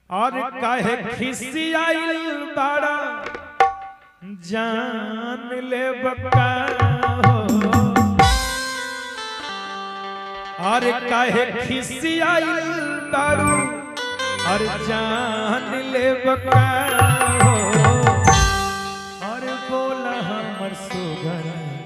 और काहे खिसियाइल बाड़ा जान ले बका हो और काहे खिसियाइल बाड़ू और जान ले बका हो और बोला हमर सुगन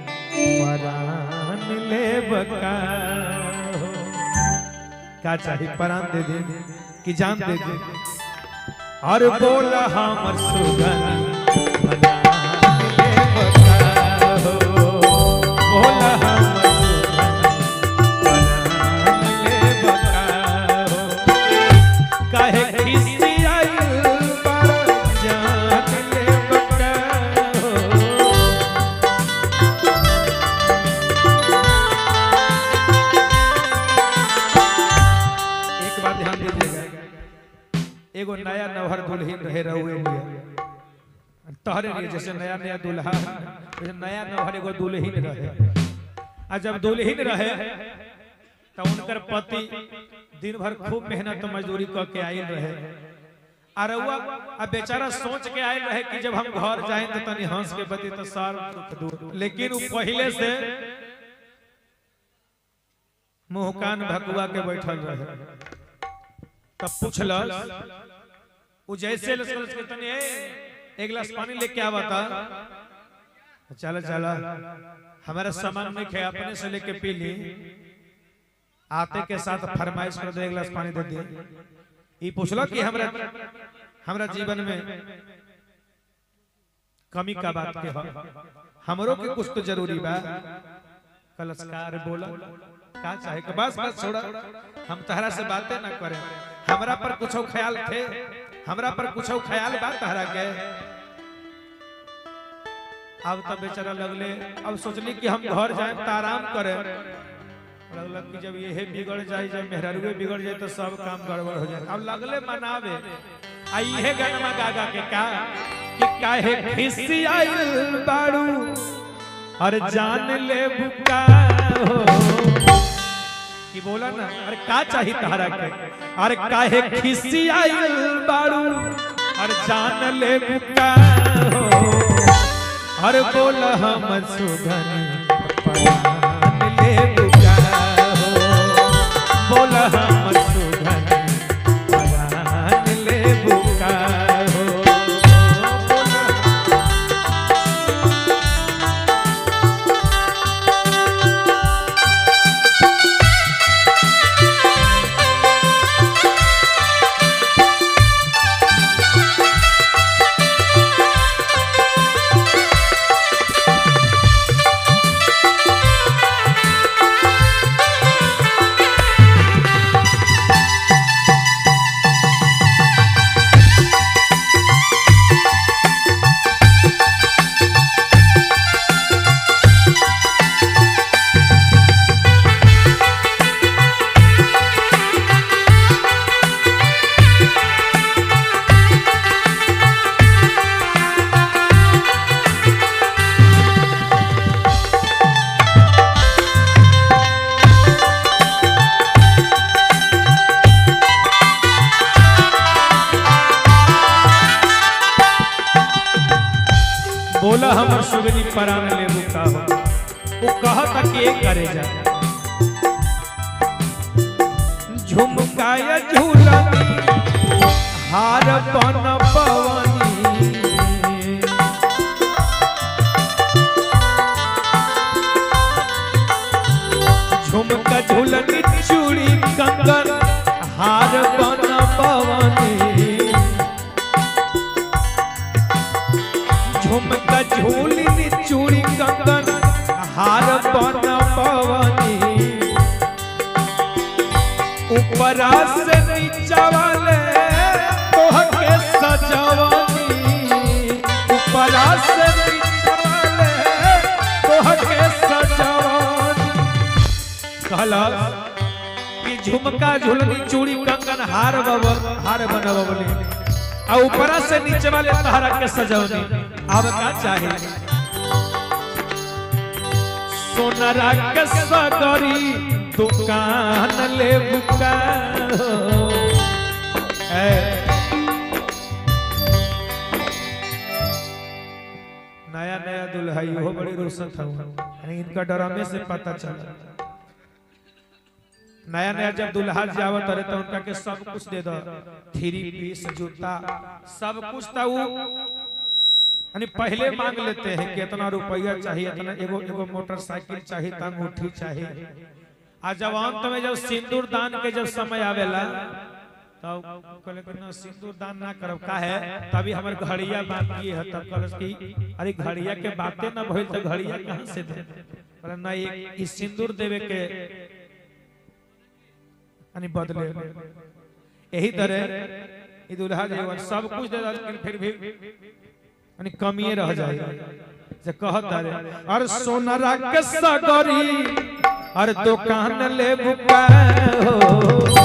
परान ले बका हो क्या चाहिए परान दे दे कि जान दे दे और बोला हमर सुगन परान ले बका हो बोला हमर सुगन परान ले बका हो काहे खिसियाइल बाड़ा जान ले बका हो एक बात ध्यान दीजिएगा एगो नया नवहर दुल्हन रहे रहुए लिए तोहरे लिए जैसे नया नया दुल्हा वैसे नया नवहर एगो दुल्हन रहे आ जब दुल्हन रहे तो उनकर पति दिन भर खूब मेहनत मजदूरी क के आयल रहे आ रउआ आ बेचारा सोच के आयल रहे कि जब हम घर जाए तो तनी हंस के बती तो सर दुख दूर लेकिन वो पहले से मुंह कान भकुआ के बैठल रहे तब पूछलस उ जैसे लसलस के तनी ए एक गिलास पानी लेके आवता चल चल हमारा सामान में खे अपने से लेके पी ली आते के साथ फरमाइश कर दे एक गिलास पानी दे दे ई पूछलो कि हमरा हमरा जीवन में कमी का बात के ह हमरो के कुछ तो जरूरी बा कलस्कार बोला का चाहे के बस बस छोड़ा हम तहरा से बातें ना करें हमरा पर कुछ ख्याल थे हमरा पर कुछ ख्याल बा तहरा के अब तब बेचारा लगले अब सोचली कि हम घर जाए तो आराम करें लगलक कि जब ये बिगड़ जाए जब मेहररुए बिगड़ जाए तो सब काम गड़बड़ हो जाए अब लगले मनावे आ इहे गनमा गागा के का कि काहे खिसियाइल बाड़ू और जान ले बुका हो कि बोला ना अरे का चाहिए तहरा के अरे काहे खिसियाइल बाड़ू और जान ले बुका हो अरे बोला हम सुगन परान ले बुका हो बोला हम सुगन परान ले बुका हो बोला बोला हमर सुगनी परान ले रुका हो वो कहता कि एक करे जा झुमकाया झूलनी हार बन पवनी झुमका झूलनी चूड़ी कंगन हार बन पवनी झुमका झूलनी चूड़ी कंगन हार बन पवनी ऊपरा से नीचा वाले तोहके सजवनी ऊपरा से नीचा वाले तोहके सजवनी कहला कि झुमका झुलनी चूड़ी कंगन हार बब हार बनवली आ ऊपरा से नीचे वाले तहरा के सजवनी अब का चाहे सोनरा के सगरी दुकान ले बुका ए भाई वो बड़ी रोशन था यानी इनका डरामे से पता चला नया नया जब दुल्हा जावत रहे तो उनका के सब कुछ दे दो थ्री पीस जूता सब कुछ था वो यानी पहले मांग लेते हैं कि इतना रुपया चाहिए इतना एगो एगो मोटरसाइकिल चाहिए त अंगूठी चाहिए आ जब अंत में जब सिंदूर दान के जब समय आवेला तब कहले कि ना सिंदूर दान ना करब का है तभी हमर घड़िया बाकी है तब कहलस कि अरे घड़िया के बातें ना भइल त घड़िया कहां से दे कहले ना ये ई सिंदूर देवे के यानी बदले यही तरह ई दुल्हा जीवन सब कुछ दे दल लेकिन फिर भी यानी कमिए रह जाए जे कहत अरे और सोनरा के सगरी और दुकान ले बुका हो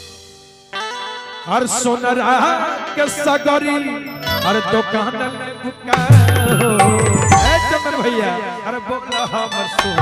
और सोनरा के सगरी और दुकान ले बुका हो ए चंदन भैया अरे बोला हमर